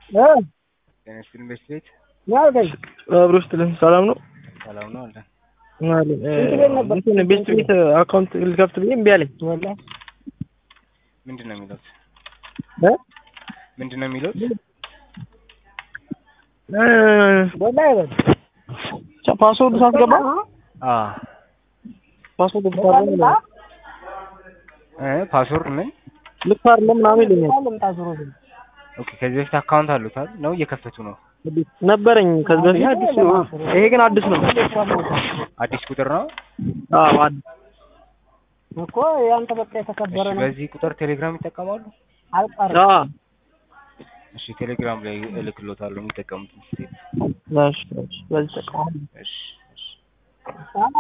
ጤና ይስጥልኝ ቤት ቤት አብሮ ስትልን ሰላም ነው ሰላም ነው አለን። እንትን ቤት ቤት አካውንት ልከፍት ብዬ እምቢ አለኝ። ምንድን ነው የሚሉት? እ? ምንድን ነው የሚሉት? ብቻ ፓስወርድ ሳስገባ አ ፓስወርድ ልክ አይደለም እ ፓስወርድ ምን? ልክ አይደለም ምናምን ይለኛል። ኦኬ ከዚህ በፊት አካውንት አሉት አይደል? ነው እየከፈቱ ነው። ነበረኝ ከዚህ በፊት አዲስ ነው። ይሄ ግን አዲስ ነው። አዲስ ቁጥር ነው። አዎ አዲስ እኮ ያንተ በቃ የተከበረ እሺ ነው። በዚህ ቁጥር ቴሌግራም ይጠቀማሉ? አልቀርም አዎ እሺ ቴሌግራም ላይ እልክሎታለሁ የሚጠቀሙት። እሺ እሺ በዚህ ተቃዋሚ እሺ እሺ